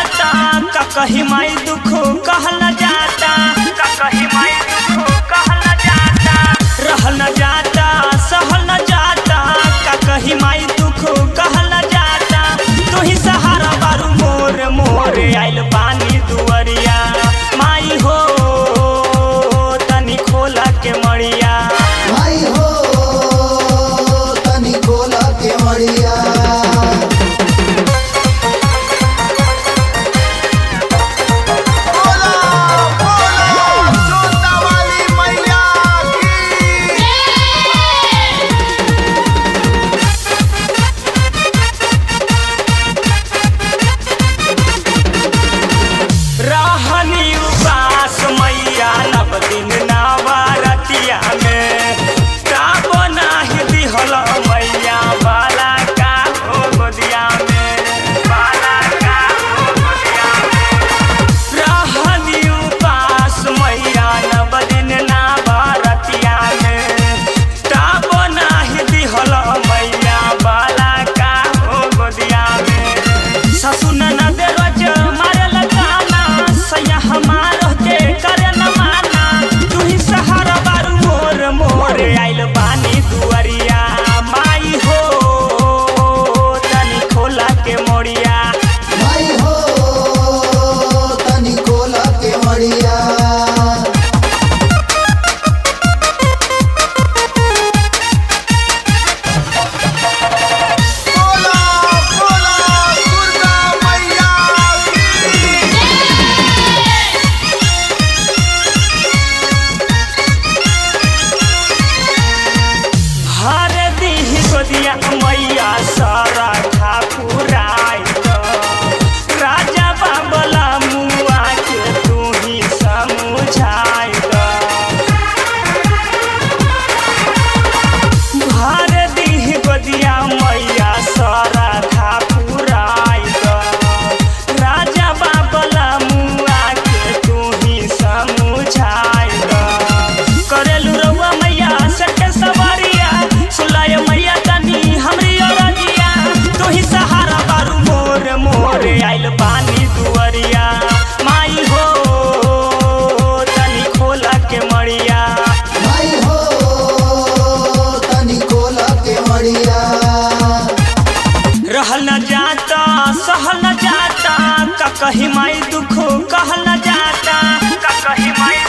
जाता का कही माई दुख कहल न जाता का कही माई दुख कहल न जाता रहल न जाता सहल न जाता का कही माई दुख कहल न जाता तू ही सहारा बारू मोर मोर आइल पानी दुअरिया माई हो तनी खोला के मड़िया भाई हो तनी खोला के मड़िया बोला बोला जोता वाली मैया की रहनी उपास मैया नव दिन नवरतिया में काबो नाही दिहल मैया बाला का हो गोदिया में बाला का हो गोदिया में रहनी उपास मैया नव दिन नवरतिया में काबो नाही दिहल मैया बाला का हो गोदिया में ससुर ननद रोज मारल गाना सैया हमार के करे न माना तू ही सहारा बारू मोर मोर आइल बानी दुअरिया माई हो तनी खोला के मोड़िया भाई हो तनी खोला के मड़िया बोला बोला दुर्गा मैया की हर दीह गोदिया मैया सारा ठाकुराई राजा बाबला मुआ के तू ही समझाई हर दीह गोदिया मैया सारा ठाकुराई राजा बाबला मुआ के तू ही समझाई करेलू रउआ मैया सटे सवारिया सुलाय मैया तनी हमरी औरतिया तू ही सहारा बारू मोर मोर आइल पानी दुअरिया माई हो तनी खोला के मड़िया भाई हो तनी खोला के मड़िया रहल न जाता सहल न जाता का कही माई दुख कहल न जाता का कही माई